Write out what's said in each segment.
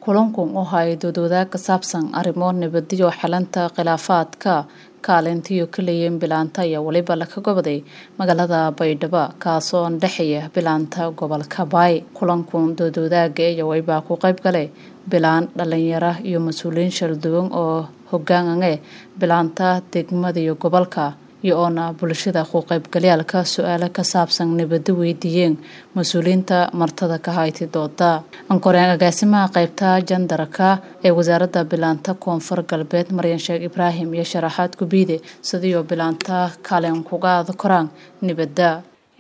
kulankan oo hay doodwadaag ka saabsan arrimo nabadiyo xalanta khilaafaadka kaalintiyo ka leeyiin bilaanta ayaa weliba laka goboday magaalada baydhabo kaasoo dhexeeya bilaanta gobolka baay kulankan doodwadaaga iyo waybaa ku qayb galay bilaan dhalinyaro iyo mas-uuliyiin shalduwan oo hogaanane bilaanta degmada iyo gobolka iyo oona bulshada ku qaybgalyaalka su-aalo ka saabsan nabado weydiiyeen mas-uuliyiinta martada ka hayti dooda ankoreen agaasimaha qaybta jandarka ee wasaaradda bilaanta koonfur galbeed maryan sheekh ibraahim iyo sharaxaad gubiide sidiioo bilaanta kaalin kugaada koraan nabada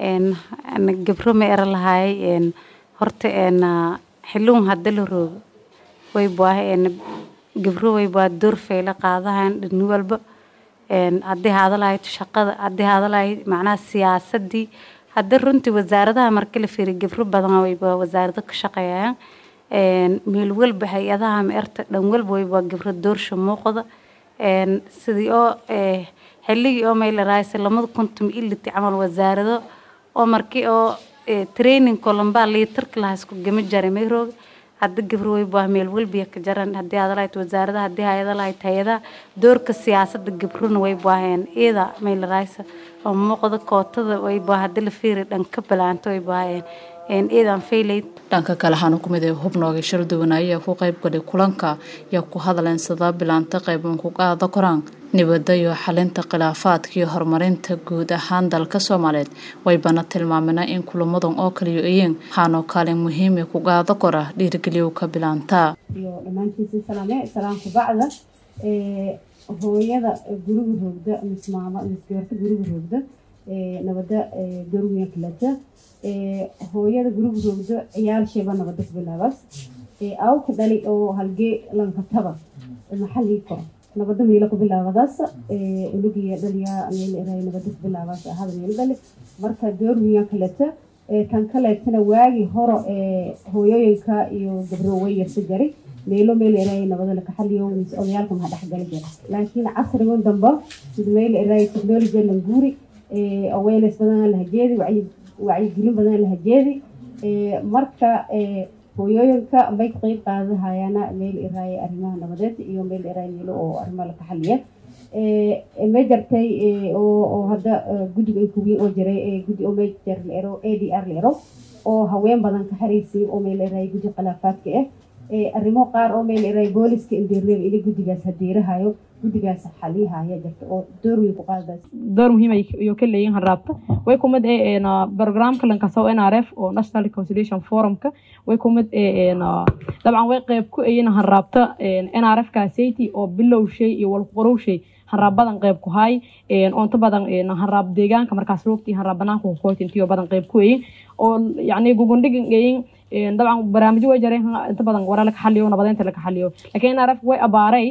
gabro ma era lahaay horta xilun hada la roogo waybaa gabro waybaa door fayla qaadahan dhini walba haddii haada lahayd shaqada haddii haada lahayd macnaha siyaasadii hadda runtii wasaaradaha marka la fiiriy gabro badan wayba wasaarado ka shaqeeyaan meel walba hay-adaha meerta dhan walba wayba gabro doorsha muuqda sidii oo xilligii oo maylaraysa lamada kuntum iliti camal wasaarado oo markii oo training kolambaa liitarka lahaa isku gama jaray mayrooga hadda gabro wayba meel walbiya ka jaran haddii aada lahayd wasaaradaha haddii hay-ada lahayd hay-adaha doorka siyaasada gabrona way baaheen iyada maylaraysa oo muuqda kootada wayba hadda la fiiri dhanka balaanto way baaheen iyadan faylayd dhanka kale waxaana ku mid hubnooga shalduwan ayaa ku qayb galay kulanka yaa ku hadleen sidaa bilaanta qayban ku qaada koraan nabada iyo xalinta khilaafaadka iyo horumarinta guud ahaan dalka soomaaliyeed waybana tilmaamena in kulamadan oo kaliyo ayeen waxaanoo kaalin muhiima ku qaada kora dhiirigeliyoka bilaanta iyo dhammaantiisa salaame salaamka bacda hooyada guriga roogda mis maama mis gabarta guriga roogda nabada dorwiyan kalata hooyada guriga roogda ciyaal sheeba nabada kubilaabaas awka dhali oo halgee lankataba maxalii koro nabada meelo ku bilaabadaas unugiya dhaliya meel eray nabada ku bilaabaas ahada meelo dhali marka doorwiyan kaleta kan kaleetana waagi horo hooyooyinka iyo gabro way yarsa garay meelo meel eray nabada lakaxaliyo odayaalka maha dhexgali jira laakiin casrigan damba sida meel eray technology languuri awareness badan lahajeedi wacyigelin badan lahajeedi marka hooyooyinka may ka qeyb qaadahayaana meel iraaye arrimaha nabadeed iyo meel iraaye meelo oo arrimaha la kaxaliya ma jartay oo hadda guddiga inkuwiin oo jiray guddi oo mejar la ero a d r la ero oo haween badan ka xaraysay oo meel iraaye guddi khilaafaadka ah arrimo qaar oo meel iraaye booliska indirneba ina guddigaas hadeerahayo guddigaas xaliyahaya jirta oo door weyn ku qaadaas door muhiim ayuu ka leeyihin hanraabta way kumid programka lankasaw n r f oo national reconciliation forumka way kumid dabcan way qeyb ku ayin hanraabta n r f kaasati oo bilow shay iyo walqorow shay hanraab badan qeyb ku hay onta badan hanraab deegaanka markaas roogtii hanraab banaanka kukoytintiyo badan qeyb ku ayin oo yacni gugundhigan ayin dabcan barnaamijyo way jareen inta badan wara laka xaliyo nabadeynta laka xaliyo laakiin n r f way abaaray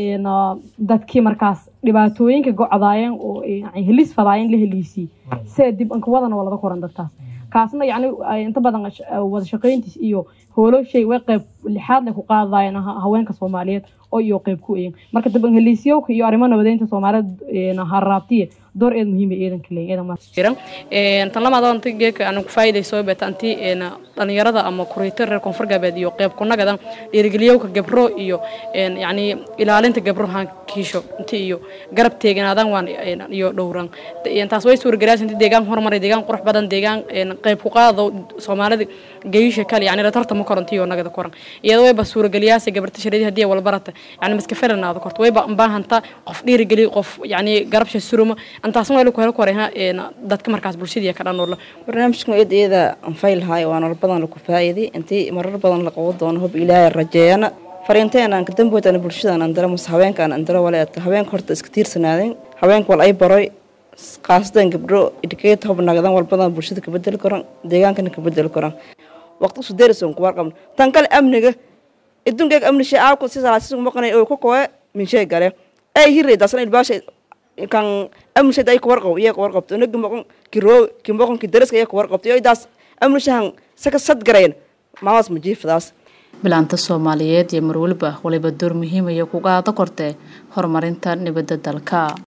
dadkii markaas dhibaatooyinka gocdaayeen oo helis fadaayeen la heliisii see dib ankawadana waa laga koran dadkaas kaasna yacni inta badan wada shaqeyntiis iyo hooloshay way qeyb lixaad leh ku qaadayeen haweenka soomaaliyeed oo iyo qeyb ku eegin marka dib heliisyowka iyo arrimo nabadeynta soomaaliyeed haraabtiye door eed muhiim ee eedanka leeyihin tan lamaad anta geeka aan ku faa'iidayso beeta anti dhalinyarada ama kuriito reer koonfur galbeed iyo qeyb kunagadan dhiirigeliyowka gabro iyo yacni ilaalinta gabro hankiisho inti iyo garab teeganaadan waan iyo dhowran taas way suuragalaas inti deegaan horumaray deegaan qurux badan deegaan qeyb ku qaado soomaalida geeyisha kale yacni ratarta ma korantiyo nagada koran iyada wayba suurageliyaasa gabarta shareedi haddii walbarata yacni maska feranaado korto wayba baahanta qof dhiirigeliy qof yacni garabsha suruma antaasna waa laku helo koreha dadka markaas bulshadii ka dhan barnaamijkan iyada iyada anfayl lahaay waa nolol badan laku faa'iiday intii marar badan la qaban doono hub ilaahay rajeeyana fariinteen aan ka damboytana bulshadan andara mase haweenkaan andara waleeta haweenka horta iska tiirsanaadeen haweenka wal ay baroy khaasatan gabdho idhikeeta hub nagadan walbadan bulshada ka bedeli karan deegaankana ka bedeli karan waqti usu deerison ku warqabna tan kale amniga idunkeeg amni shay aawku si salaasisu maqanay oo ku kowe min shay gale ay hirey daasna ilbaasha kan amnishayd ay kuwarqab iya kuwarqabto nagi moqon kiroo ki moqon ki daraska iya kuwarqabto iyo idaas amnishahan saka sad garayn maamaas majiifadaas bilaanta soomaaliyeed iyo marwaliba waliba door muhiimaya ku qaada kortee horumarinta nabadda dalka